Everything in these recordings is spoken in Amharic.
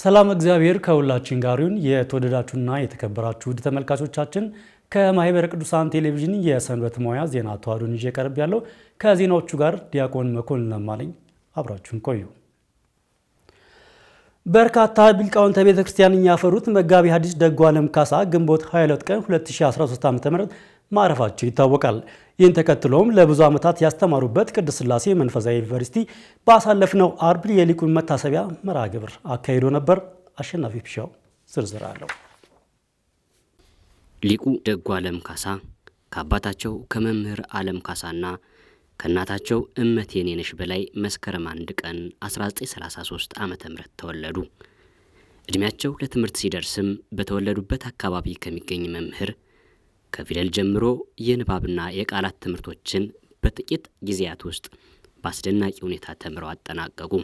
ሰላም እግዚአብሔር ከሁላችን ጋር ይሁን። የተወደዳችሁና የተከበራችሁ ውድ ተመልካቾቻችን ከማህበረ ቅዱሳን ቴሌቪዥን የሰንበት ሙያ ዜና ተዋሕዶን ይዤ ቀርብ ያለው ከዜናዎቹ ጋር ዲያቆን መኮንን ለማለኝ አብራችሁን ቆዩ። በርካታ ሊቃውንተ ቤተ ክርስቲያንን ያፈሩት መጋቢ ሐዲስ ደጉ ዓለም ካሳ ግንቦት 22 ቀን 2013 ዓ.ም ማረፋቸው ይታወቃል። ይህን ተከትሎም ለብዙ ዓመታት ያስተማሩበት ቅድስት ሥላሴ መንፈሳዊ ዩኒቨርሲቲ ባሳለፍነው አርብ የሊቁን መታሰቢያ መርሃ ግብር አካሂዶ ነበር። አሸናፊ ፒሻው ዝርዝር አለው። ሊቁ ደጉ ዓለም ካሳ ከአባታቸው ከመምህር ዓለም ካሳና ከእናታቸው እመት የኔነሽ በላይ መስከረም አንድ ቀን 1933 ዓ ም ተወለዱ። ዕድሜያቸው ለትምህርት ሲደርስም በተወለዱበት አካባቢ ከሚገኝ መምህር ከፊደል ጀምሮ የንባብና የቃላት ትምህርቶችን በጥቂት ጊዜያት ውስጥ በአስደናቂ ሁኔታ ተምረው አጠናቀቁ።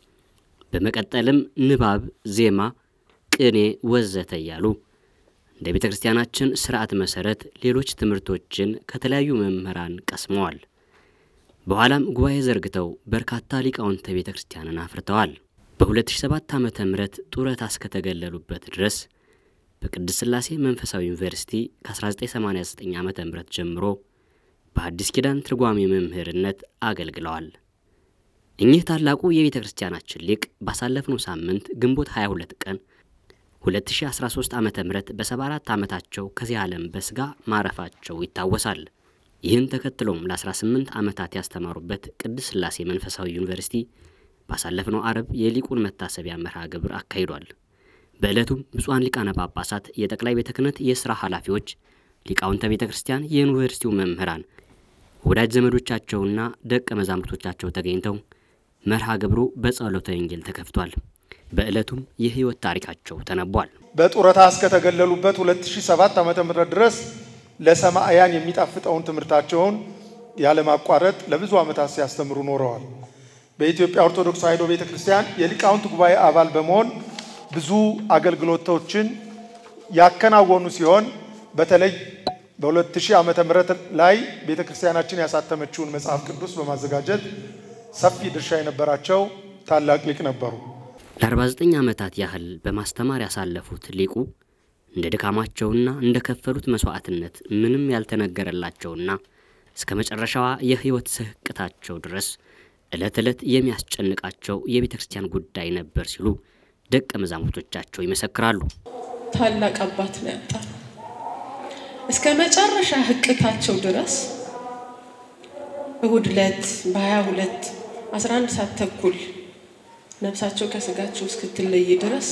በመቀጠልም ንባብ፣ ዜማ፣ ቅኔ ወዘተ እያሉ እንደ ቤተ ክርስቲያናችን ስርዓት መሰረት ሌሎች ትምህርቶችን ከተለያዩ መምህራን ቀስመዋል። በኋላም ጉባኤ ዘርግተው በርካታ ሊቃውንተ ቤተ ክርስቲያንን አፍርተዋል። በ2007 ዓ ም ጡረታ እስከተገለሉበት ድረስ በቅድስት ሥላሴ መንፈሳዊ ዩኒቨርሲቲ ከ1989 ዓ ም ጀምሮ በአዲስ ኪዳን ትርጓሜ መምህርነት አገልግለዋል። እኚህ ታላቁ የቤተ ክርስቲያናችን ሊቅ ባሳለፍነው ሳምንት ግንቦት 22 ቀን 2013 ዓ ም በ74 ዓመታቸው ከዚህ ዓለም በሥጋ ማረፋቸው ይታወሳል። ይህን ተከትሎም ለ18 ዓመታት ያስተማሩበት ቅድስት ሥላሴ መንፈሳዊ ዩኒቨርሲቲ ባሳለፍነው አርብ የሊቁን መታሰቢያ መርሃ ግብር አካሂዷል። በዕለቱም ብፁዓን ሊቃነ ጳጳሳት፣ የጠቅላይ ቤተ ክህነት የሥራ ኃላፊዎች፣ ሊቃውንተ ቤተ ክርስቲያን፣ የዩኒቨርሲቲው መምህራን፣ ወዳጅ ዘመዶቻቸውና ደቀ መዛሙርቶቻቸው ተገኝተው መርሃ ግብሩ በጸሎተ ወንጌል ተከፍቷል። በዕለቱም የሕይወት ታሪካቸው ተነቧል። በጡረታ እስከተገለሉበት 2007 ዓ.ም ድረስ ለሰማዕያን የሚጣፍጠውን ትምህርታቸውን ያለማቋረጥ ለብዙ ዓመታት ሲያስተምሩ ኖረዋል። በኢትዮጵያ ኦርቶዶክስ ተዋሕዶ ቤተ ክርስቲያን የሊቃውንት ጉባኤ አባል በመሆን ብዙ አገልግሎቶችን ያከናወኑ ሲሆን በተለይ በ2000 ዓመተ ምህረት ላይ ቤተ ክርስቲያናችን ያሳተመችውን መጽሐፍ ቅዱስ በማዘጋጀት ሰፊ ድርሻ የነበራቸው ታላቅ ሊቅ ነበሩ። ለ49 ዓመታት ያህል በማስተማር ያሳለፉት ሊቁ እንደ ድካማቸውና እንደ ከፈሉት መስዋዕትነት ምንም ያልተነገረላቸውና እስከ መጨረሻዋ የሕይወት ስህቅታቸው ድረስ ዕለት ዕለት የሚያስጨንቃቸው የቤተ ክርስቲያን ጉዳይ ነበር ሲሉ ደቀ መዛሙርቶቻቸው ይመሰክራሉ። ታላቅ አባት ነው ያጣል። እስከ መጨረሻ ህቅታቸው ድረስ እሁድ ዕለት በ22 11 ሰዓት ተኩል ነፍሳቸው ከስጋቸው እስክትለይ ድረስ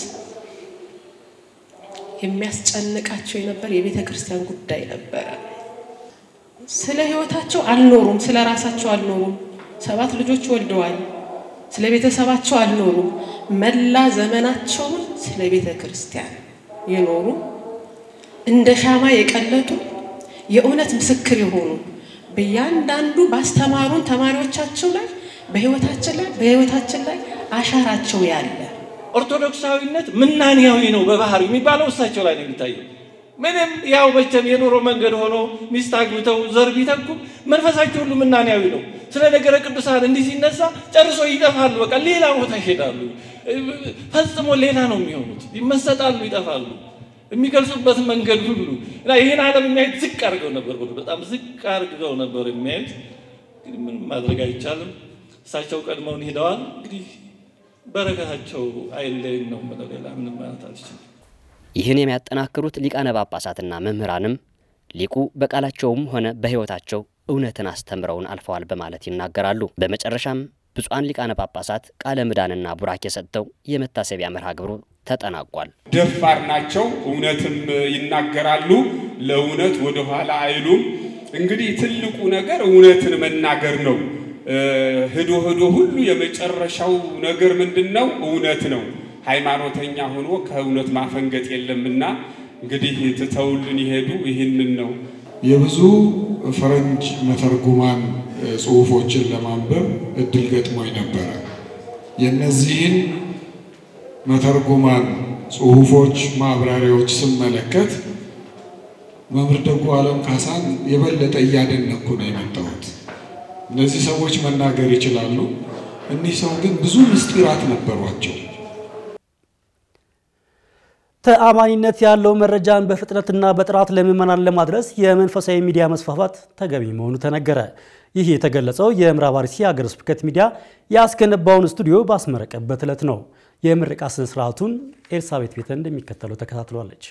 የሚያስጨንቃቸው የነበር የቤተ ክርስቲያን ጉዳይ ነበረ። ስለ ህይወታቸው አልኖሩም፣ ስለ ራሳቸው አልኖሩም። ሰባት ልጆች ወልደዋል። ስለ ቤተሰባቸው አልኖሩም። መላ ዘመናቸውን ስለ ቤተ ክርስቲያን የኖሩ እንደ ሻማ የቀለጡ የእውነት ምስክር የሆኑ በእያንዳንዱ ባስተማሩን ተማሪዎቻቸው ላይ በህይወታችን ላይ በህይወታችን ላይ አሻራቸው ያለ ኦርቶዶክሳዊነት ምናንያዊ ነው በባህሪ የሚባለው እሳቸው ላይ ነው የሚታየው። ምንም ያው መቼም የኑሮ መንገድ ሆኖ ሚስት አግብተው ዘር ቢተኩም መንፈሳቸው ሁሉ ምናንያዊ ነው። ስለ ነገረ ቅዱሳን እንዲህ ሲነሳ ጨርሶ ይጠፋሉ። በቃ ሌላ ቦታ ይሄዳሉ። ፈጽሞ ሌላ ነው የሚሆኑት። ይመሰጣሉ፣ ይጠፋሉ። የሚገልጹበት መንገድ ሁሉ እና ይህን ዓለም የሚያዩት ዝቅ አድርገው ነበር፣ ሁሉ በጣም ዝቅ አድርገው ነበር የሚያዩት። እንግዲህ ምንም ማድረግ አይቻልም። እሳቸው ቀድመውን ሄደዋል። እንግዲህ በረከታቸው አይለይን ነው የምለው። ሌላ ምንም ማለት አልችልም። ይህን የሚያጠናክሩት ሊቃነ ጳጳሳትና መምህራንም ሊቁ በቃላቸውም ሆነ በሕይወታቸው እውነትን አስተምረውን አልፈዋል በማለት ይናገራሉ። በመጨረሻም ብፁዓን ሊቃነ ጳጳሳት ቃለ ምዕዳንና ቡራኬ ሰጥተው የመታሰቢያ መርሃ ግብሩ ተጠናቋል። ደፋር ናቸው፣ እውነትም ይናገራሉ። ለእውነት ወደኋላ አይሉም። እንግዲህ ትልቁ ነገር እውነትን መናገር ነው። ህዶ ህዶ ሁሉ የመጨረሻው ነገር ምንድን ነው? እውነት ነው። ሃይማኖተኛ ሆኖ ከእውነት ማፈንገጥ የለምና እንግዲህ ትተውልን ይሄዱ ይህንን ነው። የብዙ ፈረንጅ መተርጉማን ጽሑፎችን ለማንበብ እድል ገጥሞኝ ነበረ። የእነዚህን መተርጉማን ጽሑፎች ማብራሪያዎች ስመለከት መምህር ደጉ ዓለም ካሳን የበለጠ እያደነኩ ነው የመጣሁት። እነዚህ ሰዎች መናገር ይችላሉ። እኒህ ሰው ግን ብዙ ምስጢራት ነበሯቸው። ተአማኒነት ያለው መረጃን በፍጥነትና በጥራት ለምዕመናን ለማድረስ የመንፈሳዊ ሚዲያ መስፋፋት ተገቢ መሆኑ ተነገረ። ይህ የተገለጸው የምዕራብ አርሲ ሀገረ ስብከት ሚዲያ ያስገነባውን ስቱዲዮ ባስመረቀበት ዕለት ነው። የምረቃ ስነ ስርዓቱን ኤልሳቤት ቤተ እንደሚከተለው ተከታትሏለች።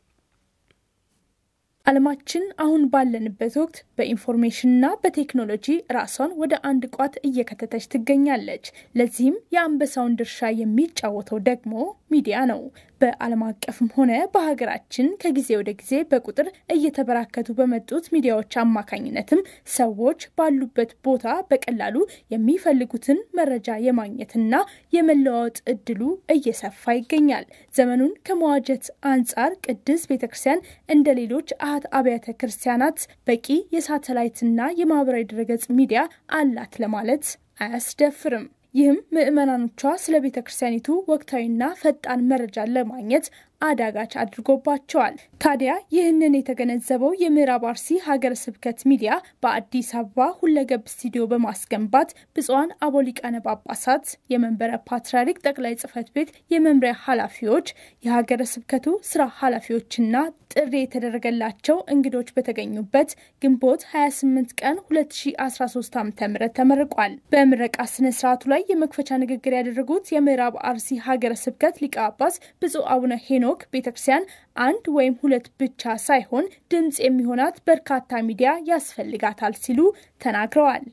ዓለማችን አሁን ባለንበት ወቅት በኢንፎርሜሽንና በቴክኖሎጂ ራሷን ወደ አንድ ቋት እየከተተች ትገኛለች። ለዚህም የአንበሳውን ድርሻ የሚጫወተው ደግሞ ሚዲያ ነው። በዓለም አቀፍም ሆነ በሀገራችን ከጊዜ ወደ ጊዜ በቁጥር እየተበራከቱ በመጡት ሚዲያዎች አማካኝነትም ሰዎች ባሉበት ቦታ በቀላሉ የሚፈልጉትን መረጃ የማግኘትና የመለዋወጥ እድሉ እየሰፋ ይገኛል። ዘመኑን ከመዋጀት አንጻር ቅድስት ቤተክርስቲያን እንደ ሌሎች አሃት አብያተ ክርስቲያናት በቂ የሳተላይትና የማህበራዊ ድረገጽ ሚዲያ አላት ለማለት አያስደፍርም። ይህም ምዕመናኖቿ ስለ ቤተ ክርስቲያኒቱ ወቅታዊና ፈጣን መረጃን ለማግኘት አዳጋች አድርጎባቸዋል። ታዲያ ይህንን የተገነዘበው የምዕራብ አርሲ ሀገረ ስብከት ሚዲያ በአዲስ አበባ ሁለገብ ስቱዲዮ በማስገንባት ብፁዓን አበው ሊቃነ ጳጳሳት፣ የመንበረ ፓትርያርክ ጠቅላይ ጽሕፈት ቤት የመምሪያ ኃላፊዎች፣ የሀገረ ስብከቱ ስራ ኃላፊዎችና ጥሪ የተደረገላቸው እንግዶች በተገኙበት ግንቦት 28 ቀን 2013 ዓ ም ተመርቋል። በምረቃ ስነ ስርዓቱ ላይ የመክፈቻ ንግግር ያደረጉት የምዕራብ አርሲ ሀገረ ስብከት ሊቀ ጳጳስ ብፁዕ አቡነ ሄኖክ ቤተክርስቲያን አንድ ወይም ሁለት ብቻ ሳይሆን ድምፅ የሚሆናት በርካታ ሚዲያ ያስፈልጋታል ሲሉ ተናግረዋል።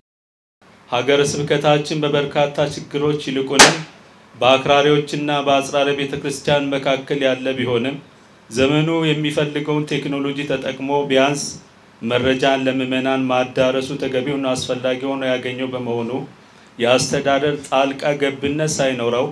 ሀገረ ስብከታችን በበርካታ ችግሮች ይልቁንም በአክራሪዎችና በአጽራረ ቤተ ክርስቲያን መካከል ያለ ቢሆንም ዘመኑ የሚፈልገውን ቴክኖሎጂ ተጠቅሞ ቢያንስ መረጃን ለምዕመናን ማዳረሱ ተገቢውን አስፈላጊ ሆኖ ያገኘው በመሆኑ የአስተዳደር ጣልቃ ገብነት ሳይኖረው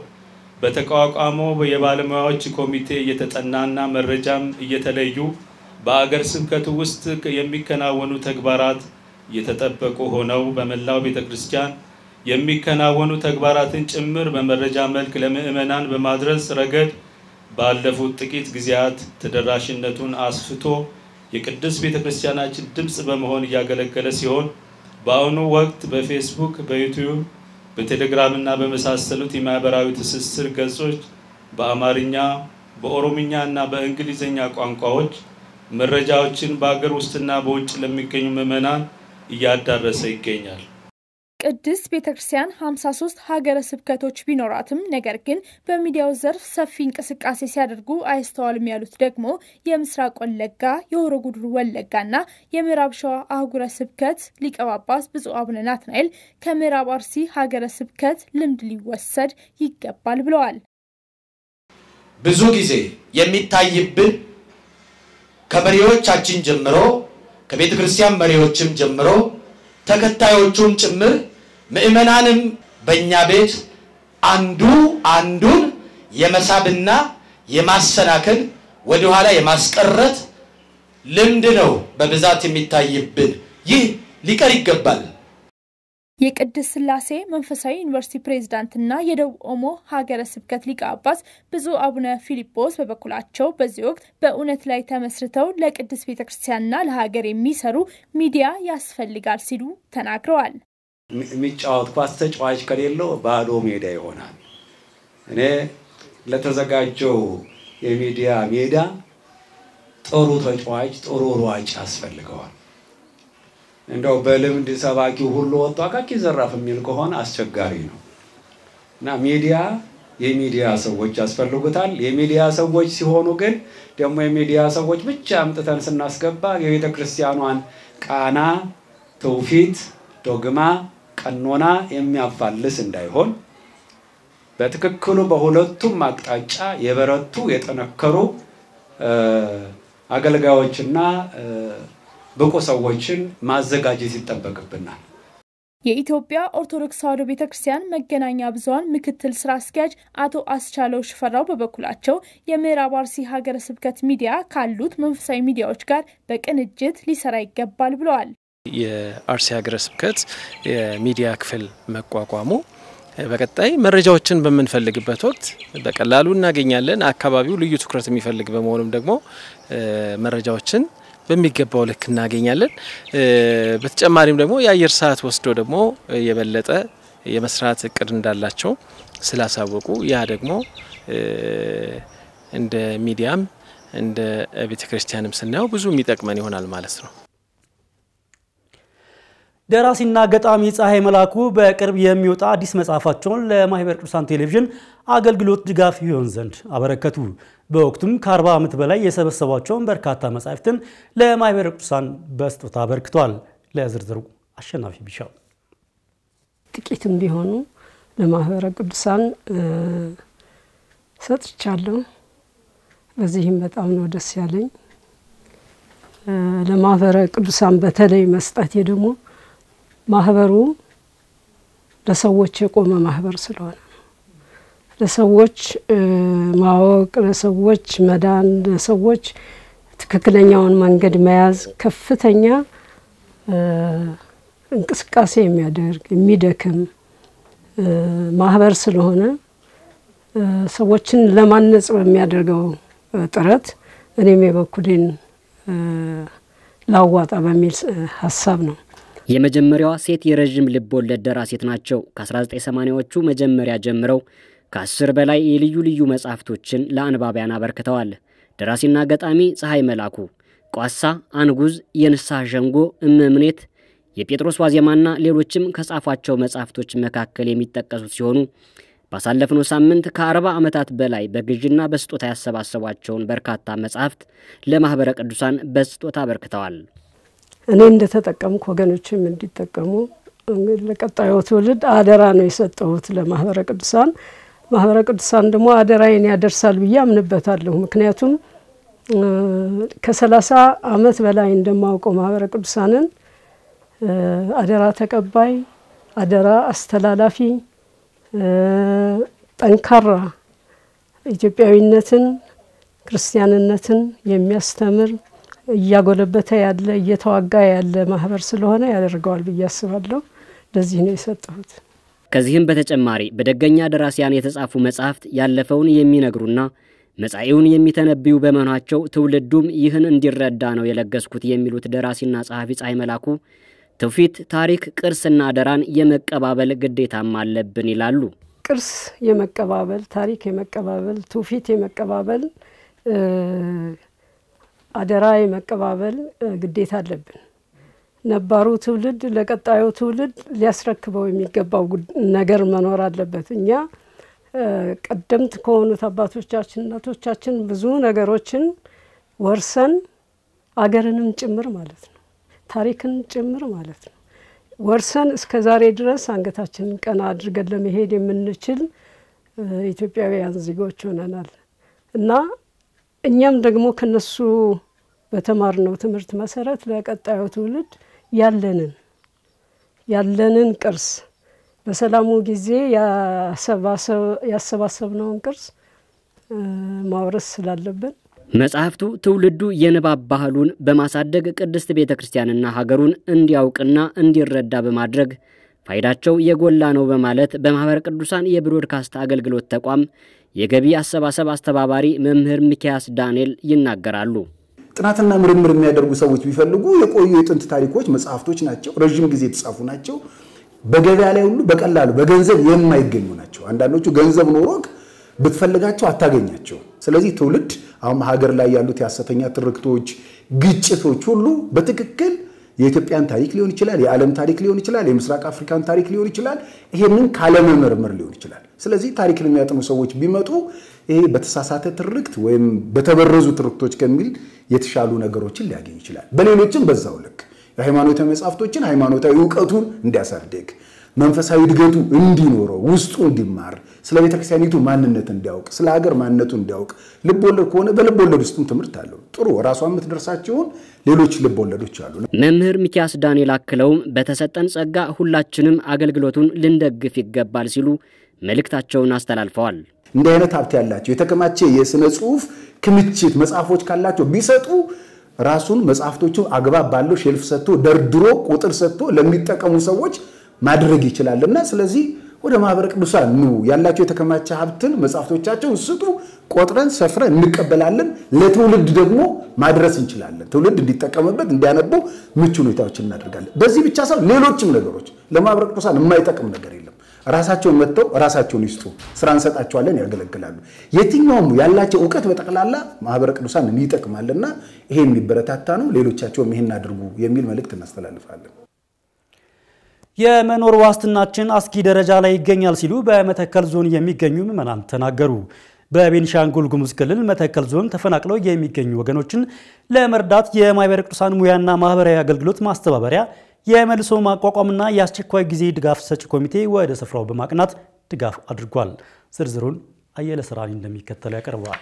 በተቋቋመው የባለሙያዎች ኮሚቴ እየተጠናና መረጃም እየተለዩ በአገር ስብከቱ ውስጥ የሚከናወኑ ተግባራት እየተጠበቁ ሆነው በመላው ቤተ ክርስቲያን የሚከናወኑ ተግባራትን ጭምር በመረጃ መልክ ለምዕመናን በማድረስ ረገድ ባለፉት ጥቂት ጊዜያት ተደራሽነቱን አስፍቶ የቅድስት ቤተ ክርስቲያናችን ድምፅ በመሆን እያገለገለ ሲሆን በአሁኑ ወቅት በፌስቡክ፣ በዩቲዩብ፣ በቴሌግራም እና በመሳሰሉት የማህበራዊ ትስስር ገጾች በአማርኛ፣ በኦሮምኛ እና በእንግሊዝኛ ቋንቋዎች መረጃዎችን በአገር ውስጥና በውጭ ለሚገኙ ምዕመናን እያዳረሰ ይገኛል። ቅድስት ቤተ ክርስቲያን 53 ሀገረ ስብከቶች ቢኖራትም ነገር ግን በሚዲያው ዘርፍ ሰፊ እንቅስቃሴ ሲያደርጉ አይስተዋልም ያሉት ደግሞ የምስራቅ ወለጋ፣ የሆሮ ጉዱሩ ወለጋና የምዕራብ ሸዋ አህጉረ ስብከት ሊቀ ጳጳስ ብፁዕ አቡነ ናትናኤል ከምዕራብ አርሲ ሀገረ ስብከት ልምድ ሊወሰድ ይገባል ብለዋል። ብዙ ጊዜ የሚታይብን ከመሪዎቻችን ጀምሮ ከቤተ ክርስቲያን መሪዎችም ጀምሮ ተከታዮቹም ጭምር ምዕመናንም በእኛ ቤት አንዱ አንዱን የመሳብና የማሰናከል ወደኋላ የማስቀረት ልምድ ነው በብዛት የሚታይብን። ይህ ሊቀር ይገባል። የቅድስት ሥላሴ መንፈሳዊ ዩኒቨርሲቲ ፕሬዝዳንትና የደቡብ ኦሞ ሀገረ ስብከት ሊቀ ጳጳስ ብፁዕ አቡነ ፊሊጶስ በበኩላቸው በዚህ ወቅት በእውነት ላይ ተመስርተው ለቅድስት ቤተ ክርስቲያንና ለሀገር የሚሰሩ ሚዲያ ያስፈልጋል ሲሉ ተናግረዋል። የሚጫወት ኳስ ተጫዋች ከሌለው ባዶ ሜዳ ይሆናል። እኔ ለተዘጋጀው የሚዲያ ሜዳ ጥሩ ተጫዋች፣ ጥሩ ሯጭ ያስፈልገዋል። እንደው በልምድ ሰባኪው ሁሉ ወጥቶ አቃቂ ዘራፍ የሚል ከሆነ አስቸጋሪ ነው እና ሚዲያ የሚዲያ ሰዎች ያስፈልጉታል። የሚዲያ ሰዎች ሲሆኑ ግን ደግሞ የሚዲያ ሰዎች ብቻ አምጥተን ስናስገባ የቤተ ክርስቲያኗን ቃና፣ ትውፊት፣ ዶግማ፣ ቀኖና የሚያፋልስ እንዳይሆን በትክክሉ በሁለቱም አቅጣጫ የበረቱ የጠነከሩ አገልጋዮችና ብቁ ሰዎችን ማዘጋጀት ይጠበቅብናል። የኢትዮጵያ ኦርቶዶክስ ተዋሕዶ ቤተ ክርስቲያን መገናኛ ብዙኃን ምክትል ስራ አስኪያጅ አቶ አስቻለው ሽፈራው በበኩላቸው የምዕራብ አርሲ ሀገረ ስብከት ሚዲያ ካሉት መንፈሳዊ ሚዲያዎች ጋር በቅንጅት ሊሰራ ይገባል ብለዋል። የአርሲ ሀገረ ስብከት የሚዲያ ክፍል መቋቋሙ በቀጣይ መረጃዎችን በምንፈልግበት ወቅት በቀላሉ እናገኛለን። አካባቢው ልዩ ትኩረት የሚፈልግ በመሆኑም ደግሞ መረጃዎችን በሚገባው ልክ እናገኛለን። በተጨማሪም ደግሞ የአየር ሰዓት ወስዶ ደግሞ የበለጠ የመስራት እቅድ እንዳላቸው ስላሳወቁ ያ ደግሞ እንደ ሚዲያም እንደ ቤተ ክርስቲያንም ስናየው ብዙ የሚጠቅመን ይሆናል ማለት ነው። ደራሲና ገጣሚ ፀሐይ መላኩ በቅርብ የሚወጣ አዲስ መጽሐፋቸውን ለማህበረ ቅዱሳን ቴሌቪዥን አገልግሎት ድጋፍ ይሆን ዘንድ አበረከቱ። በወቅቱም ከ40 ዓመት በላይ የሰበሰቧቸውን በርካታ መጻሕፍትን ለማህበረ ቅዱሳን በስጦታ አበርክተዋል። ለዝርዝሩ አሸናፊ ቢሻው ጥቂትም ቢሆኑ ለማህበረ ቅዱሳን ሰጥቻለሁ። በዚህም በጣም ነው ደስ ያለኝ። ለማህበረ ቅዱሳን በተለይ መስጠቴ ደግሞ ማህበሩ ለሰዎች የቆመ ማህበር ስለሆነ ነው። ለሰዎች ማወቅ፣ ለሰዎች መዳን፣ ለሰዎች ትክክለኛውን መንገድ መያዝ ከፍተኛ እንቅስቃሴ የሚያደርግ የሚደክም ማህበር ስለሆነ ሰዎችን ለማነጽ በሚያደርገው ጥረት እኔም የበኩሌን ላዋጣ በሚል ሀሳብ ነው። የመጀመሪያዋ ሴት የረዥም ልብ ወለድ ደራሲት ናቸው። ከ1980ዎቹ መጀመሪያ ጀምረው ከአስር በላይ የልዩ ልዩ መጻሕፍቶችን ለአንባቢያን አበርክተዋል። ደራሲና ገጣሚ ፀሐይ መላኩ ቋሳ፣ አንጉዝ፣ የንስሐ ሸንጎ፣ እመምኔት፣ የጴጥሮስ ዋዜማና ሌሎችም ከጻፏቸው መጻሕፍቶች መካከል የሚጠቀሱት ሲሆኑ ባሳለፍነው ሳምንት ከአርባ ዓመታት በላይ በግዥና በስጦታ ያሰባሰቧቸውን በርካታ መጻሕፍት ለማኅበረ ቅዱሳን በስጦታ አበርክተዋል። እኔ እንደተጠቀምኩ ወገኖችም እንዲጠቀሙ ለቀጣዩ ትውልድ አደራ ነው የሰጠሁት ለማኅበረ ቅዱሳን። ማኅበረ ቅዱሳን ደግሞ አደራዬን ያደርሳል ብዬ አምንበታለሁ። ምክንያቱም ከሰላሳ ዓመት በላይ እንደማውቀው ማኅበረ ቅዱሳንን አደራ ተቀባይ፣ አደራ አስተላላፊ ጠንካራ ኢትዮጵያዊነትን ክርስቲያንነትን የሚያስተምር እያጎለበተ ያለ እየተዋጋ ያለ ማህበር ስለሆነ ያደርገዋል ብዬ አስባለሁ። ለዚህ ነው የሰጠሁት። ከዚህም በተጨማሪ በደገኛ ደራሲያን የተጻፉ መጻሕፍት ያለፈውን የሚነግሩና መጻኢውን የሚተነብዩ በመሆናቸው ትውልዱም ይህን እንዲረዳ ነው የለገስኩት የሚሉት ደራሲና ጸሐፊ ፀሐይ መላኩ ትውፊት፣ ታሪክ፣ ቅርስና አደራን የመቀባበል ግዴታም አለብን ይላሉ። ቅርስ የመቀባበል ታሪክ የመቀባበል ትውፊት የመቀባበል አደራ የመቀባበል ግዴታ አለብን። ነባሩ ትውልድ ለቀጣዩ ትውልድ ሊያስረክበው የሚገባው ነገር መኖር አለበት። እኛ ቀደምት ከሆኑት አባቶቻችን እናቶቻችን ብዙ ነገሮችን ወርሰን አገርንም ጭምር ማለት ነው ታሪክን ጭምር ማለት ነው ወርሰን እስከ ዛሬ ድረስ አንገታችንን ቀና አድርገን ለመሄድ የምንችል ኢትዮጵያውያን ዜጎች ሆነናል እና እኛም ደግሞ ከነሱ በተማርነው ትምህርት መሰረት ለቀጣዩ ትውልድ ያለንን ያለንን ቅርስ በሰላሙ ጊዜ ያሰባሰብነውን ቅርስ ማውረስ ስላለብን መጽሐፍቱ ትውልዱ የንባብ ባህሉን በማሳደግ ቅድስት ቤተ ክርስቲያንና ሀገሩን እንዲያውቅና እንዲረዳ በማድረግ ፋይዳቸው የጎላ ነው በማለት በማኅበረ ቅዱሳን የብሮድካስት አገልግሎት ተቋም የገቢ አሰባሰብ አስተባባሪ መምህር ሚኪያስ ዳንኤል ይናገራሉ። ጥናትና ምርምር የሚያደርጉ ሰዎች ቢፈልጉ የቆዩ የጥንት ታሪኮች መጽሐፍቶች ናቸው። ረዥም ጊዜ የተጻፉ ናቸው። በገበያ ላይ ሁሉ በቀላሉ በገንዘብ የማይገኙ ናቸው። አንዳንዶቹ ገንዘብ ኖሮክ ብትፈልጋቸው አታገኛቸው። ስለዚህ ትውልድ አሁን ሀገር ላይ ያሉት የሐሰተኛ ትርክቶች፣ ግጭቶች ሁሉ በትክክል የኢትዮጵያን ታሪክ ሊሆን ይችላል፣ የዓለም ታሪክ ሊሆን ይችላል፣ የምስራቅ አፍሪካን ታሪክ ሊሆን ይችላል። ይሄንን ካለመመርመር ሊሆን ይችላል። ስለዚህ ታሪክን የሚያጥኑ ሰዎች ቢመጡ ይሄ በተሳሳተ ትርክት ወይም በተበረዙ ትርክቶች ከሚል የተሻሉ ነገሮችን ሊያገኝ ይችላል። በሌሎችም በዛው ልክ የሃይማኖታዊ መጽሐፍቶችን ሃይማኖታዊ እውቀቱን እንዲያሳድግ መንፈሳዊ እድገቱ እንዲኖረው ውስጡ እንዲማር ስለ ቤተክርስቲያኒቱ ማንነት እንዲያውቅ ስለ ሀገር ማንነቱ እንዲያውቅ ልብ ወለድ ከሆነ በልብ ወለድ ውስጥም ትምህርት አለው። ጥሩ ራሷ የምትደርሳቸውን ሌሎች ልብ ወለዶች አሉ። መምህር ሚኪያስ ዳንኤል አክለውም በተሰጠን ጸጋ ሁላችንም አገልግሎቱን ልንደግፍ ይገባል ሲሉ መልእክታቸውን አስተላልፈዋል። እንዲህ አይነት ሀብት ያላቸው የተከማቸ የስነ ጽሁፍ ክምችት መጽሐፎች ካላቸው ቢሰጡ ራሱን መጽሐፍቶቹ አግባብ ባለው ሼልፍ ሰጥቶ ደርድሮ ቁጥር ሰጥቶ ለሚጠቀሙ ሰዎች ማድረግ ይችላልና ስለዚህ ወደ ማህበረ ቅዱሳን ኑ፣ ያላቸው የተከማቸ ሀብትን መጽሐፍቶቻቸውን ስጡ፣ ቆጥረን ሰፍረን እንቀበላለን። ለትውልድ ደግሞ ማድረስ እንችላለን። ትውልድ እንዲጠቀምበት እንዲያነበው ምቹ ሁኔታዎችን እናደርጋለን። በዚህ ብቻ ሳይሆን ሌሎችም ነገሮች ለማህበረ ቅዱሳን የማይጠቅም ነገር የለም። ራሳቸውን መጥተው ራሳቸውን ይስጡ፣ ስራ እንሰጣቸዋለን፣ ያገለግላሉ። የትኛውም ያላቸው እውቀት በጠቅላላ ማህበረ ቅዱሳን ይጠቅማልና ይሄ የሚበረታታ ነው። ሌሎቻቸውም ይሄን አድርጉ የሚል መልእክት እናስተላልፋለን። የመኖር ዋስትናችን አስጊ ደረጃ ላይ ይገኛል ሲሉ በመተከል ዞን የሚገኙ ምዕመናን ተናገሩ። በቤኒሻንጉል ጉሙዝ ክልል መተከል ዞን ተፈናቅለው የሚገኙ ወገኖችን ለመርዳት የማህበረ ቅዱሳን ሙያና ማህበራዊ አገልግሎት ማስተባበሪያ የመልሶ ማቋቋምና የአስቸኳይ ጊዜ ድጋፍ ሰጪ ኮሚቴ ወደ ስፍራው በማቅናት ድጋፍ አድርጓል። ዝርዝሩን አየለ ስራኒ እንደሚከተለው ያቀርበዋል።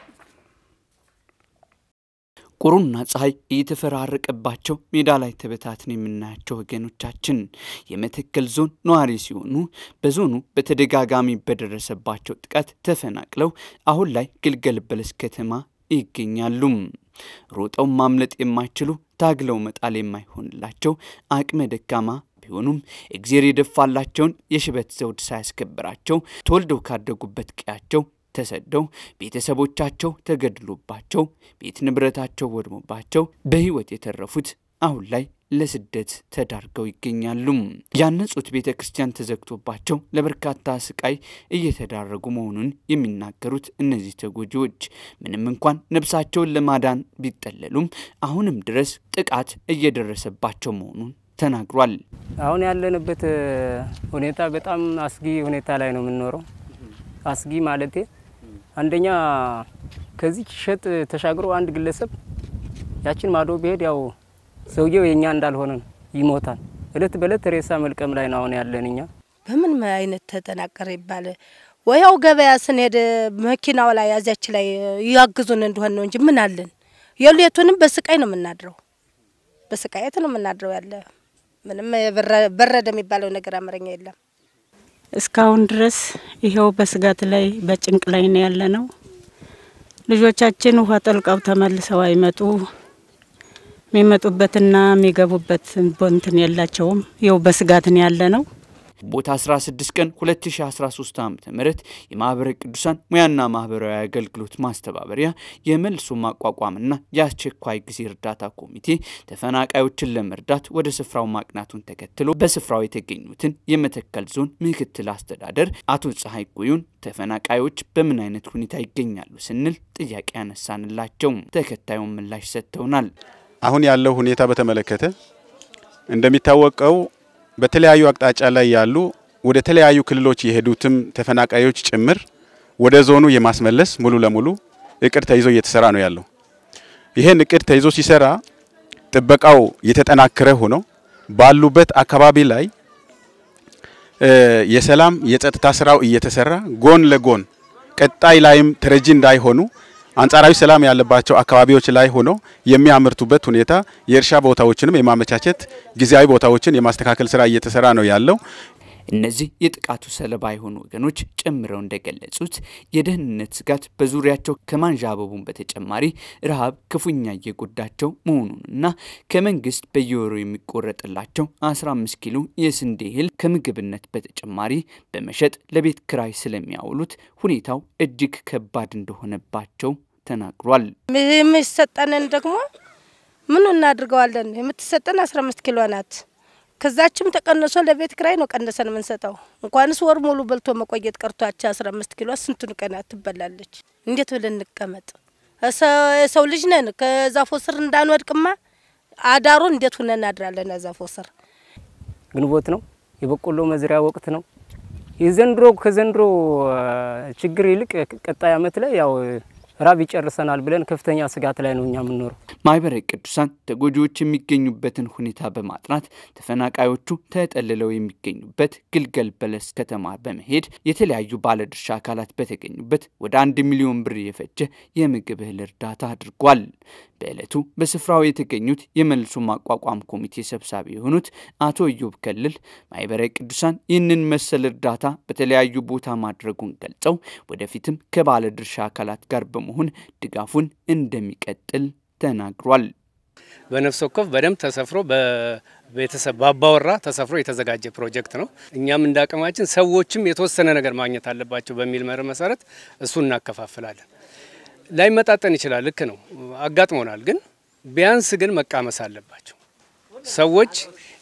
ቁሩና ፀሐይ እየተፈራረቀባቸው ሜዳ ላይ ተበታትን የምናያቸው ወገኖቻችን የመተከል ዞን ነዋሪ ሲሆኑ በዞኑ በተደጋጋሚ በደረሰባቸው ጥቃት ተፈናቅለው አሁን ላይ ግልገል በለስ ከተማ ይገኛሉ። ሮጠው ማምለጥ የማይችሉ ታግለው መጣል የማይሆንላቸው አቅመ ደካማ ቢሆኑም እግዜር የደፋላቸውን የሽበት ዘውድ ሳያስከብራቸው ተወልደው ካደጉበት ቀያቸው ተሰደው ቤተሰቦቻቸው ተገድሎባቸው ቤት ንብረታቸው ወድሞባቸው በሕይወት የተረፉት አሁን ላይ ለስደት ተዳርገው ይገኛሉ። ያነጹት ቤተ ክርስቲያን ተዘግቶባቸው ለበርካታ ስቃይ እየተዳረጉ መሆኑን የሚናገሩት እነዚህ ተጎጂዎች ምንም እንኳን ነፍሳቸውን ለማዳን ቢጠለሉም አሁንም ድረስ ጥቃት እየደረሰባቸው መሆኑን ተናግሯል። አሁን ያለንበት ሁኔታ በጣም አስጊ ሁኔታ ላይ ነው የምንኖረው። አስጊ ማለቴ አንደኛ ከዚህ ሸጥ ተሻግሮ አንድ ግለሰብ ያችን ማዶ ቢሄድ ያው ሰውየው የኛ እንዳልሆነ ይሞታል። እለት በእለት ሬሳ መልቀም ላይ ነው አሁን ያለን እኛ። በምን አይነት ተጠናቀረ ይባል ወያው ገበያ ስንሄድ መኪናው ላይ ያዚያች ላይ ያግዙን እንደሆን ነው እንጂ ምን አለን? የሌቱንም በስቃይ ነው የምናድረው፣ በስቃየት ነው የምናድረው። ያለ ምንም በረደ የሚባለው ነገር አማርኛ የለም። እስካሁን ድረስ ይኸው በስጋት ላይ በጭንቅ ላይ ነው ያለ ነው። ልጆቻችን ውሃ ጠልቀው ተመልሰው አይመጡ የሚመጡበትና የሚገቡበት ቦንትን የላቸውም። ይኸው በስጋትን ያለ ነው። ቦታ 16 ቀን 2013 ዓ ም የማህበረ ቅዱሳን ሙያና ማህበራዊ አገልግሎት ማስተባበሪያ የመልሶ ማቋቋምና የአስቸኳይ ጊዜ እርዳታ ኮሚቴ ተፈናቃዮችን ለመርዳት ወደ ስፍራው ማቅናቱን ተከትሎ በስፍራው የተገኙትን የመተከል ዞን ምክትል አስተዳደር አቶ ፀሐይ ጎዩን ተፈናቃዮች በምን አይነት ሁኔታ ይገኛሉ ስንል ጥያቄ ያነሳንላቸው ተከታዩን ምላሽ ሰጥተውናል። አሁን ያለው ሁኔታ በተመለከተ እንደሚታወቀው በተለያዩ አቅጣጫ ላይ ያሉ ወደ ተለያዩ ክልሎች የሄዱትም ተፈናቃዮች ጭምር ወደ ዞኑ የማስመለስ ሙሉ ለሙሉ እቅድ ተይዞ እየተሰራ ነው ያለው። ይሄን እቅድ ተይዞ ሲሰራ ጥበቃው የተጠናከረ ሆኖ ባሉበት አካባቢ ላይ የሰላም የጸጥታ ስራው እየተሰራ ጎን ለጎን ቀጣይ ላይም ተረጂ እንዳይሆኑ አንጻራዊ ሰላም ያለባቸው አካባቢዎች ላይ ሆኖ የሚያመርቱበት ሁኔታ የእርሻ ቦታዎችንም የማመቻቸት ጊዜያዊ ቦታዎችን የማስተካከል ስራ እየተሰራ ነው ያለው። እነዚህ የጥቃቱ ሰለባ የሆኑ ወገኖች ጨምረው እንደገለጹት የደህንነት ስጋት በዙሪያቸው ከማንዣበቡን በተጨማሪ ረሃብ ክፉኛ እየጎዳቸው መሆኑንና ከመንግስት በየወሩ የሚቆረጥላቸው 15 ኪሎ የስንዴ እህል ከምግብነት በተጨማሪ በመሸጥ ለቤት ክራይ ስለሚያውሉት ሁኔታው እጅግ ከባድ እንደሆነባቸው ተናግሯል። የሚሰጠንን ደግሞ ምኑ እናድርገዋለን? የምትሰጠን 15 ኪሎ ናት። ከዛችም ተቀንሶ ለቤት ክራይ ነው ቀንሰን የምንሰጠው። እንኳንስ ወር ሙሉ በልቶ መቆየት ቀርቷቸው አስራ አምስት ኪሎ ስንቱን ቀናት ትበላለች። እንዴት ብለን እንቀመጥ? የሰው ልጅ ነን። ከዛፎ ስር እንዳንወድቅማ አዳሩን እንዴት ሁነን እናድራለን? ዛፎ ስር ግንቦት ነው፣ የበቆሎ መዝሪያ ወቅት ነው። የዘንድሮ ከዘንድሮ ችግር ይልቅ ቀጣይ አመት ላይ ያው ራብ ይጨርሰናል ብለን ከፍተኛ ስጋት ላይ ነው እኛ የምንኖረው። ማህበረ ቅዱሳን ተጎጂዎች የሚገኙበትን ሁኔታ በማጥናት ተፈናቃዮቹ ተጠልለው የሚገኙበት ግልገል በለስ ከተማ በመሄድ የተለያዩ ባለድርሻ አካላት በተገኙበት ወደ አንድ ሚሊዮን ብር የፈጀ የምግብ እህል እርዳታ አድርጓል። በዕለቱ በስፍራው የተገኙት የመልሶ ማቋቋም ኮሚቴ ሰብሳቢ የሆኑት አቶ ኢዮብ ከልል ማህበረ ቅዱሳን ይህንን መሰል እርዳታ በተለያዩ ቦታ ማድረጉን ገልጸው ወደፊትም ከባለድርሻ አካላት ጋር በመሆን ድጋፉን እንደሚቀጥል ተናግሯል። በነፍስ ወከፍ በደንብ ተሰፍሮ በቤተሰብ ባባወራ ተሰፍሮ የተዘጋጀ ፕሮጀክት ነው። እኛም እንደ አቅማችን ሰዎችም የተወሰነ ነገር ማግኘት አለባቸው በሚል መርህ መሰረት እሱ እናከፋፍላለን። ላይመጣጠን ይችላል፣ ልክ ነው፣ አጋጥሞናል። ግን ቢያንስ ግን መቃመስ አለባቸው ሰዎች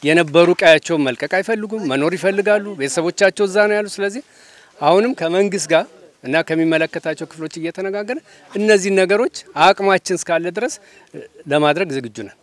የነበሩ ቀያቸውን መልቀቅ አይፈልጉም፣ መኖር ይፈልጋሉ። ቤተሰቦቻቸው እዛ ነው ያሉ። ስለዚህ አሁንም ከመንግስት ጋር እና ከሚመለከታቸው ክፍሎች እየተነጋገረ እነዚህን ነገሮች አቅማችን እስካለ ድረስ ለማድረግ ዝግጁ ነን።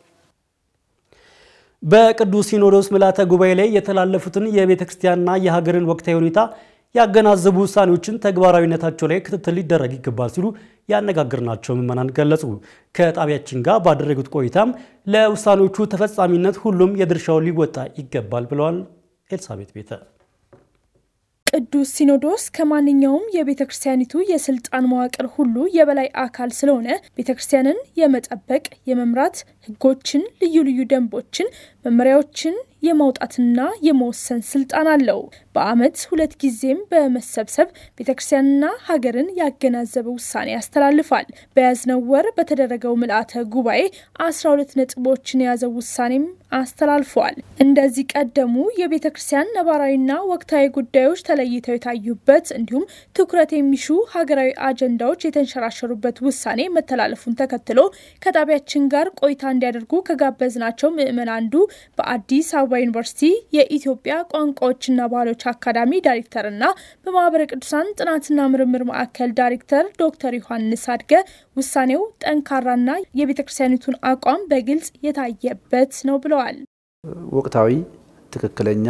በቅዱስ ሲኖዶስ ምልዓተ ጉባኤ ላይ የተላለፉትን የቤተ ክርስቲያንና የሀገርን ወቅታዊ ሁኔታ ያገናዘቡ ውሳኔዎችን ተግባራዊነታቸው ላይ ክትትል ሊደረግ ይገባል ሲሉ ያነጋገርናቸው ምዕመናን ገለጹ። ከጣቢያችን ጋር ባደረጉት ቆይታም ለውሳኔዎቹ ተፈጻሚነት ሁሉም የድርሻውን ሊወጣ ይገባል ብለዋል። ኤልሳቤት ቤተ ቅዱስ ሲኖዶስ ከማንኛውም የቤተ ክርስቲያኒቱ የስልጣን መዋቅር ሁሉ የበላይ አካል ስለሆነ ቤተ ክርስቲያንን የመጠበቅ የመምራት ሕጎችን፣ ልዩ ልዩ ደንቦችን፣ መመሪያዎችን የማውጣትና የመወሰን ስልጣን አለው። በዓመት ሁለት ጊዜም በመሰብሰብ ቤተ ክርስቲያንና ሀገርን ያገናዘበ ውሳኔ ያስተላልፋል። በያዝነው ወር በተደረገው ምልአተ ጉባኤ አስራ ሁለት ነጥቦችን የያዘው ውሳኔም አስተላልፏል። እንደዚህ ቀደሙ የቤተ ክርስቲያን ነባራዊና ወቅታዊ ጉዳዮች ተለይተው የታዩበት እንዲሁም ትኩረት የሚሹ ሀገራዊ አጀንዳዎች የተንሸራሸሩበት ውሳኔ መተላለፉን ተከትሎ ከጣቢያችን ጋር ቆይታ እንዲያደርጉ ከጋበዝናቸው ምዕመን አንዱ በአዲስ አበባ ዩኒቨርሲቲ የኢትዮጵያ ቋንቋዎችና ባህሎች አካዳሚ ዳይሬክተርና በማህበረ ቅዱሳን ጥናትና ምርምር ማዕከል ዳይሬክተር ዶክተር ዮሐንስ አድገ ውሳኔው ጠንካራና የቤተ ክርስቲያኒቱን አቋም በግልጽ የታየበት ነው ብለዋል። ወቅታዊ፣ ትክክለኛ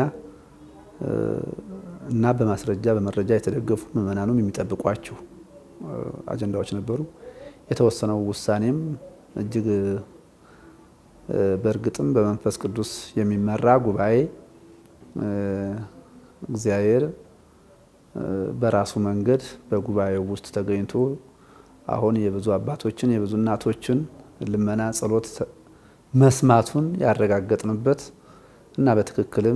እና በማስረጃ በመረጃ የተደገፉ ምዕመናኑም የሚጠብቋቸው አጀንዳዎች ነበሩ። የተወሰነው ውሳኔም እጅግ በእርግጥም በመንፈስ ቅዱስ የሚመራ ጉባኤ እግዚአብሔር በራሱ መንገድ በጉባኤው ውስጥ ተገኝቶ አሁን የብዙ አባቶችን የብዙ እናቶችን ልመና፣ ጸሎት መስማቱን ያረጋገጥንበት እና በትክክልም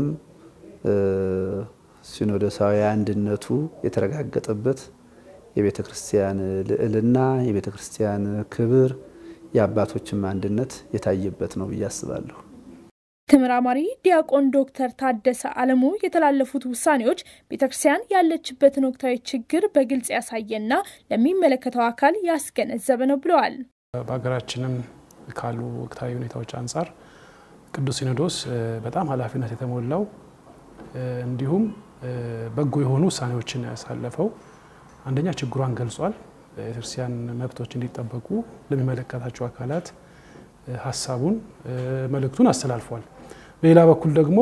ሲኖዶሳዊ አንድነቱ የተረጋገጠበት የቤተ ክርስቲያን ልዕልና፣ የቤተ ክርስቲያን ክብር፣ የአባቶችም አንድነት የታየበት ነው ብዬ አስባለሁ። ተመራማሪ ዲያቆን ዶክተር ታደሰ አለሙ የተላለፉት ውሳኔዎች ቤተክርስቲያን ያለችበትን ወቅታዊ ችግር በግልጽ ያሳየና ለሚመለከተው አካል ያስገነዘበ ነው ብለዋል። በሀገራችንም ካሉ ወቅታዊ ሁኔታዎች አንጻር ቅዱስ ሲኖዶስ በጣም ኃላፊነት የተሞላው እንዲሁም በጎ የሆኑ ውሳኔዎችን ያሳለፈው አንደኛ ችግሯን ገልጿል። የቤተክርስቲያን መብቶች እንዲጠበቁ ለሚመለከታቸው አካላት ሀሳቡን መልእክቱን አስተላልፏል። በሌላ በኩል ደግሞ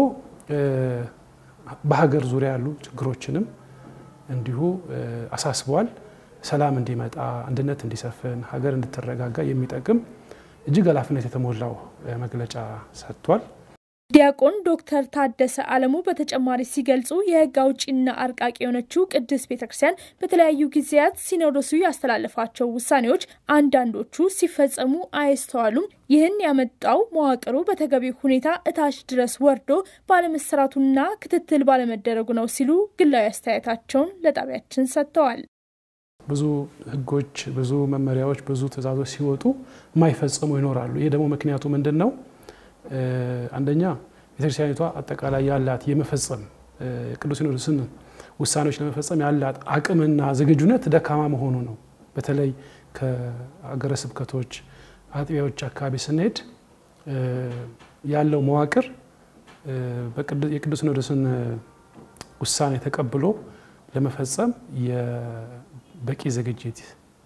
በሀገር ዙሪያ ያሉ ችግሮችንም እንዲሁ አሳስቧል። ሰላም እንዲመጣ፣ አንድነት እንዲሰፍን፣ ሀገር እንድትረጋጋ የሚጠቅም እጅግ ኃላፊነት የተሞላው መግለጫ ሰጥቷል። ዲያቆን ዶክተር ታደሰ አለሙ በተጨማሪ ሲገልጹ የሕግ አውጪና አርቃቂ የሆነችው ቅድስት ቤተ ክርስቲያን በተለያዩ ጊዜያት ሲኖዶሱ ያስተላለፋቸው ውሳኔዎች አንዳንዶቹ ሲፈጸሙ አይስተዋሉም። ይህን ያመጣው መዋቅሩ በተገቢው ሁኔታ እታች ድረስ ወርዶ ባለመሰራቱና ክትትል ባለመደረጉ ነው ሲሉ ግላዊ አስተያየታቸውን ለጣቢያችን ሰጥተዋል። ብዙ ሕጎች፣ ብዙ መመሪያዎች፣ ብዙ ትዕዛዞች ሲወጡ የማይፈጸሙ ይኖራሉ። ይህ ደግሞ ምክንያቱ ምንድን ነው? አንደኛ ቤተክርስቲያኒቷ አጠቃላይ ያላት የመፈጸም ቅዱስ ሲኖዶስን ውሳኔዎች ለመፈጸም ያላት አቅምና ዝግጁነት ደካማ መሆኑ ነው። በተለይ ከአገረ ስብከቶች አጥቢያዎች አካባቢ ስንሄድ ያለው መዋቅር የቅዱስ ሲኖዶስን ውሳኔ ተቀብሎ ለመፈጸም የበቂ ዝግጅት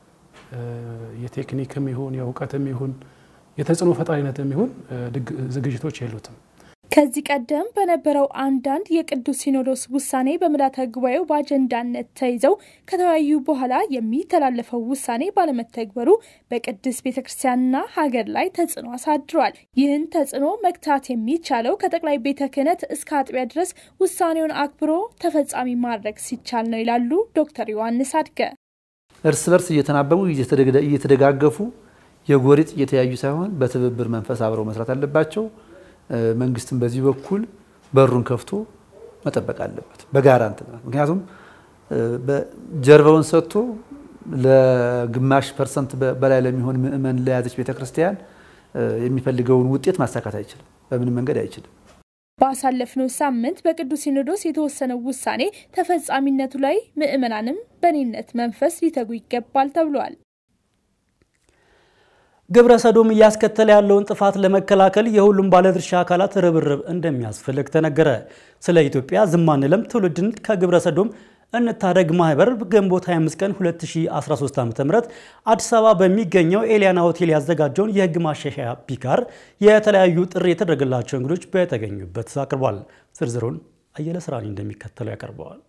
የቴክኒክም ይሁን የእውቀትም ይሁን የተጽዕኖ ፈጣሪነትም ይሁን ዝግጅቶች የሉትም። ከዚህ ቀደም በነበረው አንዳንድ የቅዱስ ሲኖዶስ ውሳኔ በምልዓተ ጉባኤው በአጀንዳነት ተይዘው ከተወያዩ በኋላ የሚተላለፈው ውሳኔ ባለመተግበሩ በቅድስት ቤተ ክርስቲያንና ሀገር ላይ ተጽዕኖ አሳድሯል። ይህን ተጽዕኖ መግታት የሚቻለው ከጠቅላይ ቤተ ክህነት እስከ አጥቢያ ድረስ ውሳኔውን አክብሮ ተፈጻሚ ማድረግ ሲቻል ነው ይላሉ ዶክተር ዮሐንስ አድገ። እርስ በርስ እየተናበቡ እየተደጋገፉ የጎሪጥ እየተያዩ ሳይሆን በትብብር መንፈስ አብረው መስራት አለባቸው። መንግስትም በዚህ በኩል በሩን ከፍቶ መጠበቅ አለበት በጋራ እንትን ምክንያቱም ጀርባውን ሰጥቶ ለግማሽ ፐርሰንት በላይ ለሚሆን ምእመን ለያዘች ቤተክርስቲያን የሚፈልገውን ውጤት ማሳካት አይችልም፣ በምንም መንገድ አይችልም። ባሳለፍነው ሳምንት በቅዱስ ሲኖዶስ የተወሰነው ውሳኔ ተፈጻሚነቱ ላይ ምእመናንም በኔነት መንፈስ ሊተጉ ይገባል ተብሏል። ግብረ ሰዶም እያስከተለ ያለውን ጥፋት ለመከላከል የሁሉም ባለድርሻ አካላት ርብርብ እንደሚያስፈልግ ተነገረ። ስለ ኢትዮጵያ ዝም አንልም ትውልድን ከግብረ ሰዶም እንታደግ ማህበር ግንቦት 25 ቀን 2013 ዓ.ም አዲስ አበባ በሚገኘው ኤሊያና ሆቴል ያዘጋጀውን የህግ ማሻሻያ ፒካር የተለያዩ ጥሪ የተደረገላቸው እንግዶች በተገኙበት አቅርቧል። ዝርዝሩን አየለ ስራኒ እንደሚከተለው ያቀርበዋል።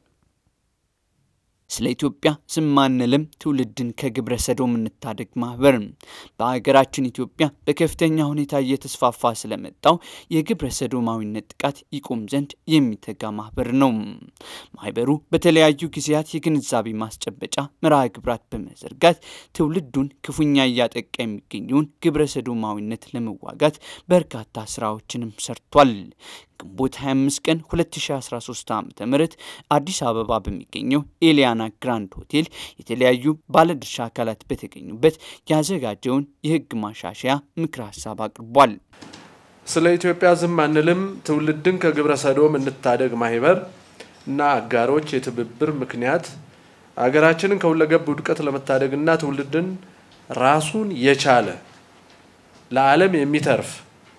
ስለ ኢትዮጵያ ዝም አንልም ትውልድን ከግብረ ሰዶም እንታደግ ማህበር በሀገራችን ኢትዮጵያ በከፍተኛ ሁኔታ እየተስፋፋ ስለመጣው የግብረ ሰዶማዊነት ጥቃት ይቆም ዘንድ የሚተጋ ማህበር ነው። ማህበሩ በተለያዩ ጊዜያት የግንዛቤ ማስጨበጫ መርሃ ግብራት በመዘርጋት ትውልዱን ክፉኛ እያጠቃ የሚገኘውን ግብረ ሰዶማዊነት ለመዋጋት በርካታ ስራዎችንም ሰርቷል። ግንቦት 25 ቀን 2013 ዓ ም አዲስ አበባ በሚገኘው ኤሊያና ግራንድ ሆቴል የተለያዩ ባለድርሻ አካላት በተገኙበት ያዘጋጀውን የህግ ማሻሻያ ምክረ ሀሳብ አቅርቧል። ስለ ኢትዮጵያ ዝም አንልም ትውልድን ከግብረ ሰዶም እንታደግ ማህበር እና አጋሮች የትብብር ምክንያት አገራችንን ከሁለገብ ውድቀት ለመታደግና ትውልድን ራሱን የቻለ ለዓለም የሚተርፍ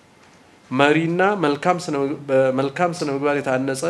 መሪና በመልካም ስነ ምግባር የታነጸ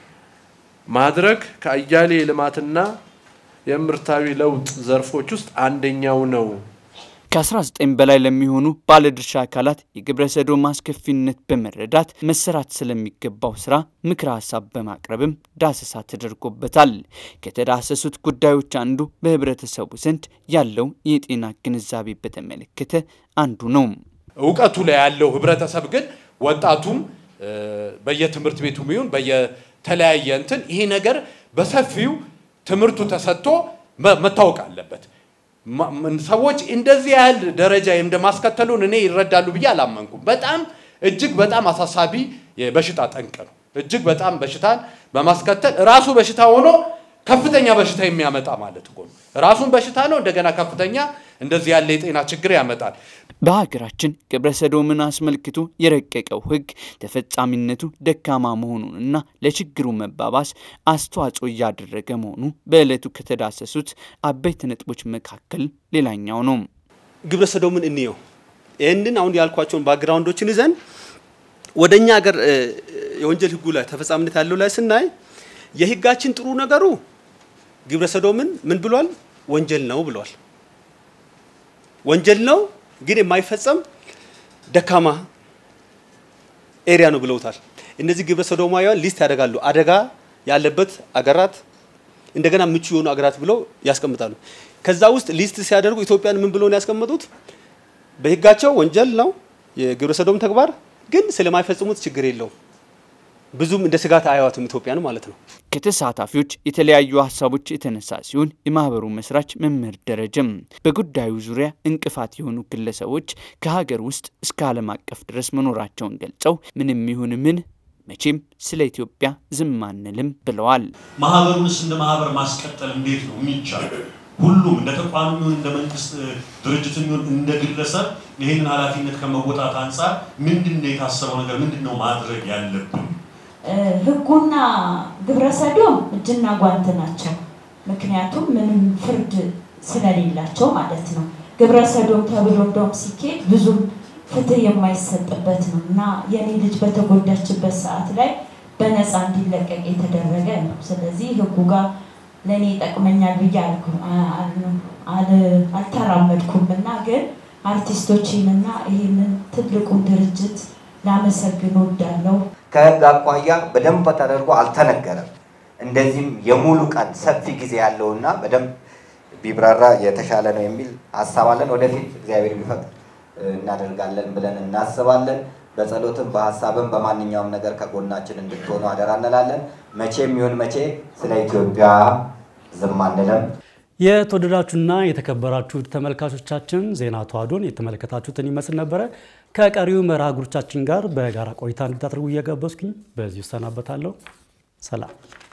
ማድረግ ከአያሌ የልማትና የምርታዊ ለውጥ ዘርፎች ውስጥ አንደኛው ነው። ከ19 በላይ ለሚሆኑ ባለድርሻ አካላት የግብረ ሰዶም አስከፊነት በመረዳት መሰራት ስለሚገባው ስራ ምክረ ሀሳብ በማቅረብም ዳሰሳ ተደርጎበታል። ከተዳሰሱት ጉዳዮች አንዱ በህብረተሰቡ ዘንድ ያለው የጤና ግንዛቤ በተመለከተ አንዱ ነው። እውቀቱ ላይ ያለው ህብረተሰብ ግን ወጣቱም በየትምህርት ቤቱ ይሁን በየተለያየ እንትን ይሄ ነገር በሰፊው ትምህርቱ ተሰጥቶ መታወቅ አለበት። ሰዎች እንደዚህ ያህል ደረጃ እንደማስከተሉን እኔ ይረዳሉ ብዬ አላመንኩም። በጣም እጅግ በጣም አሳሳቢ የበሽታ ጠንቅ ነው። እጅግ በጣም በሽታን በማስከተል ራሱ በሽታ ሆኖ ከፍተኛ በሽታ የሚያመጣ ማለት እኮ ነው። ራሱን በሽታ ነው፣ እንደገና ከፍተኛ እንደዚህ ያለ የጤና ችግር ያመጣል። በሀገራችን ግብረ ሰዶምን አስመልክቶ የረቀቀው ህግ ተፈጻሚነቱ ደካማ መሆኑንና ለችግሩ መባባስ አስተዋጽኦ እያደረገ መሆኑ በዕለቱ ከተዳሰሱት አበይት ነጥቦች መካከል ሌላኛው ነው። ግብረ ሰዶምን እንየው። ይህንን አሁን ያልኳቸውን ባክግራውንዶችን ይዘን ወደ እኛ ሀገር የወንጀል ህጉ ላይ ተፈጻሚነት ያለው ላይ ስናይ የህጋችን ጥሩ ነገሩ ግብረ ሰዶምን ምን ብሏል? ወንጀል ነው ብሏል። ወንጀል ነው ግን የማይፈጸም ደካማ ኤሪያ ነው ብለውታል። እነዚህ ግብረ ሰዶማውያን ሊስት ያደርጋሉ። አደጋ ያለበት አገራት እንደገና ምቹ የሆኑ አገራት ብለው ያስቀምጣሉ። ከዛ ውስጥ ሊስት ሲያደርጉ ኢትዮጵያን ምን ብለው ነው ያስቀመጡት? በህጋቸው ወንጀል ነው የግብረ ሰዶም ተግባር፣ ግን ስለማይፈጽሙት ችግር የለውም። ብዙም እንደ ስጋት አያዋትም ኢትዮጵያን ማለት ነው። ከተሳታፊዎች የተለያዩ ሀሳቦች የተነሳ ሲሆን የማህበሩ መስራች መምህር ደረጀም በጉዳዩ ዙሪያ እንቅፋት የሆኑ ግለሰቦች ከሀገር ውስጥ እስከ ዓለም አቀፍ ድረስ መኖራቸውን ገልጸው ምንም ይሁን ምን መቼም ስለ ኢትዮጵያ ዝም አንልም ብለዋል። ማህበሩንስ እንደ ማህበር ማስቀጠል እንዴት ነው የሚቻለው? ሁሉም እንደ ተቋም ይሁን እንደ መንግስት ድርጅት ይሁን እንደ ግለሰብ ይህንን ኃላፊነት ከመወጣት አንጻር ምንድን ነው የታሰበው ነገር? ምንድን ነው ማድረግ ያለብን? ህጉና ግብረ ሰዶም እጅና ጓንት ናቸው። ምክንያቱም ምንም ፍርድ ስለሌላቸው ማለት ነው። ግብረ ሰዶም ተብሎ እንደውም ሲኬድ ብዙም ፍትህ የማይሰጥበት ነው እና የኔ ልጅ በተጎዳችበት ሰዓት ላይ በነፃ እንዲለቀቅ የተደረገ ነው። ስለዚህ ህጉ ጋር ለእኔ ይጠቅመኛል ብዬ አልተራመድኩም እና ግን አርቲስቶችንና ይህንን ትልቁን ድርጅት ላመሰግን ወዳለው ከህግ አኳያ በደንብ ተደርጎ አልተነገረም። እንደዚህም የሙሉ ቀን ሰፊ ጊዜ ያለውና በደንብ ቢብራራ የተሻለ ነው የሚል ሀሳብ አለን። ወደፊት እግዚአብሔር ቢፈቅድ እናደርጋለን ብለን እናስባለን። በጸሎትም በሀሳብም በማንኛውም ነገር ከጎናችን እንድትሆኑ አደራ እንላለን። መቼም ይሁን መቼ ስለ ኢትዮጵያ ዝም አንልም። የተወደዳችሁና የተከበራችሁ ተመልካቾቻችን ዜና ተዋዶን የተመለከታችሁትን ይመስል ነበረ። ከቀሪው መርሃ ግብሮቻችን ጋር በጋራ ቆይታ እንድታደርጉ እየጋበዝኩኝ በዚሁ እሰናበታለሁ። ሰላም